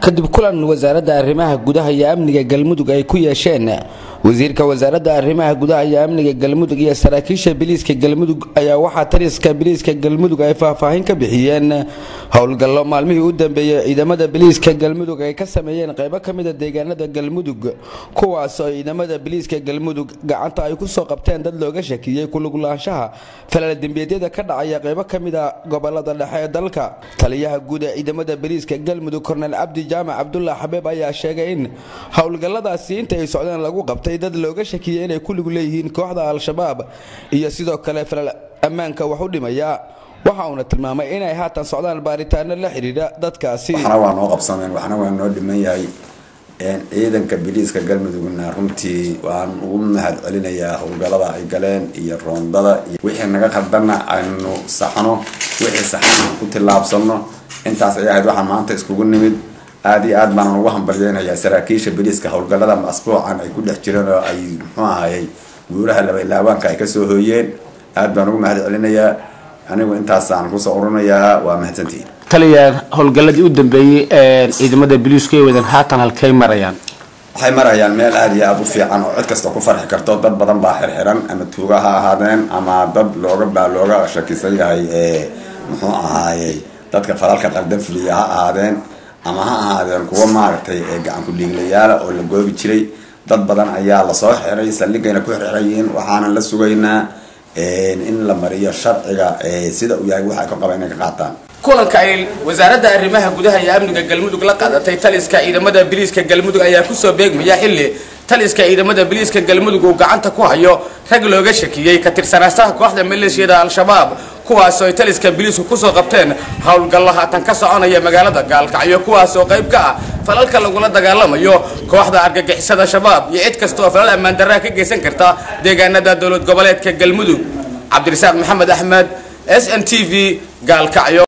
kadib kulan wasaaradda arrimaha gudaha iyo amniga galmudug ay ku yeesheen wasiirka wasaaradda arrimaha gudaha iyo amniga galmudug iyo saraakiisha biliiska galmudug ayaa waxaa taliska biliiska galmudug ay faahfaahin ka bixiyeen howlgallo maalmihii u dambeeyey ciidamada biliiska galmudug ay ka sameeyeen qaybo ka mida deegaanada galmudug kuwaas oo ciidamada biliiska galmudug gacanta ay ku soo qabteen dad looga shakiyey kuluglaanshaha falaldembiyeedyada ka dhacaya qaybo ka mida gobolada dhexe ee dalka taliyaha guud ee ciidamada biliiska galmudug kornel cabdi jaamac cabdullah xabeeb ayaa sheegay in howlgalladaasi inta ay socdeen lagu qabtay dad looga shakiyey inay ku lug leeyihiin kooxda al-shabaab iyo sidoo kale falal ammaanka wax u dhimaya waxa uuna tilmaamay inay haatan socdaan baaritaano la xidhiidha dadkaasi waxna waa noo qabsameen waxna waa noo dhiman yahay ciidanka biliiska galmudugna runtii waan ugu mahad celinayaa howlgallada ay galeen iyo roondada iyo wixii naga khaldana aynu saxno wixii saxan ku tillaabsano intaas ay ahayd waxaa maanta iskugu nimid aada iyo aad baanan ugu hambalyeynayaa saraakiisha biliiska howlgallada asbuucan ay ku dhex jireen oo ay muxuu ahayey guulaha labalaabaanka ay kasoo hooyeen aad baan ugu mahad celinayaa anigu intaasaan kusoo urinayaa waa mahadsantihiin taliya howlgalladii u dambeeyey ciidamada biliisku ay wadan haatan halkay marayaan waxay marayaan meel aada iyo aada u fiican oo cid kasta ku farxi karto dad badan baa xirxiran ama tuuga ha ahaadeen ama dad looga baa looga shakisan yahay muxuu ahaayey dadka falalka qaldan fuliya ha ahaadeen ama ha ahaadeen kuwa maaragtay gacan ku-dhiiglayaala oo la goobi jiray dad badan ayaa lasoo xiray saldhigayna ku xirxirayiin waxaanan la sugaynaa in la mariyo sharciga sida uu yahay waxa ay ka qaba inay ka qaataan kulanka ay wasaaradda arrimaha gudaha iyo amniga galmudug la qaadatay taliska ciidamada biliiska galmudug ayaa kusoo beegmaya xilli taliska ciidamada biliiska galmudug uu gacanta ku hayo rag looga shakiyey ka tirsanaastaha kooxda maleeshiyada al-shabaab kuwaas oo ay taliska biliisku kusoo qabteen howlgallo haatan ka soconaya magaalada gaalkacyo kuwaas oo qayb ka ah falalka lagula dagaalamayo kooxda argagixisada shabaab iyo cid kasta oo falal ammaan darraha ka geysan karta deegaanada dowlad goboleedka galmudug cabdirasaaq maxamed axmed s n t v gaalkacyo